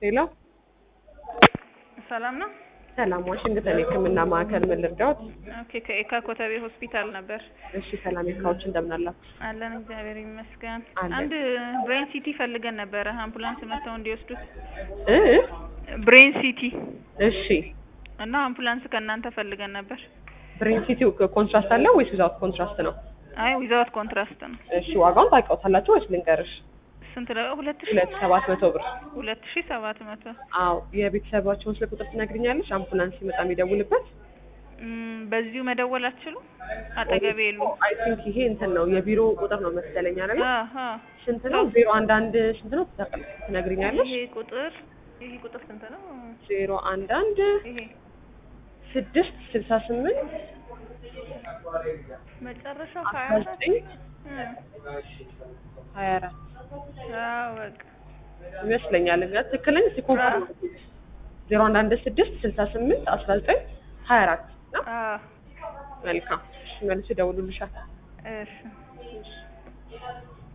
ሄሎ ሰላም ነው? ሰላም፣ ዋሽንግተን የህክምና ማዕከል ምን ልርዳዎት? ኦኬ ከኤካ ኮተቤ ሆስፒታል ነበር። እሺ ሰላም የካዎች እንደምን አላችሁ? አለን እግዚአብሔር ይመስገን። አለን። አንድ ብሬን ሲቲ ፈልገን ነበረ አምቡላንስ መጥተው እንዲወስዱት። እ ብሬን ሲቲ እሺ እና አምቡላንስ ከእናንተ ፈልገን ነበር። ብሬን ሲቲው ኮንትራስት አለው ወይስ ዊዛውት ኮንትራስት ነው? አይ ዊዛውት ኮንትራስት ነው። እሺ ዋጋውን ታውቂዋታላችሁ ወይስ ልንገርሽ? ስንት ነው? ሁለት ሺ ሁለት ሰባት መቶ ብር። ሁለት ሺ ሰባት መቶ አዎ የቤተሰባቸውን ስልክ ቁጥር ትነግሪኛለሽ? አምቡላንስ ሲመጣ የሚደውልበት እም፣ በዚሁ መደወል አትችሉም? አጠገቤ የሉ። አይ ቲንክ ይሄ እንትን ነው የቢሮ ቁጥር ነው መሰለኝ አይደል? አሀ ስንት ነው? ዜሮ አንድ አንድ ስንት ነው ትጠቅል- ትነግሪኛለሽ? ይሄ ቁጥር ይሄ ቁጥር ስንት ነው? ዜሮ አንድ አንድ ይሄ ስድስት ስልሳ ስምንት መጨረሻው አስራ ሀያ አራት ዘጠኝ ሀያ አራት አዎ በቃ ይመስለኛል። እንግዲህ ትክክለኛ እስኪ ኮንፈርም ዜሮ አንድ አንድ ስድስት ስልሳ ስምንት አስራ ዘጠኝ ሀያ አራት ነው። አዎ መልካም እሺ፣ መልስ ይደውሉልሻል። እሺ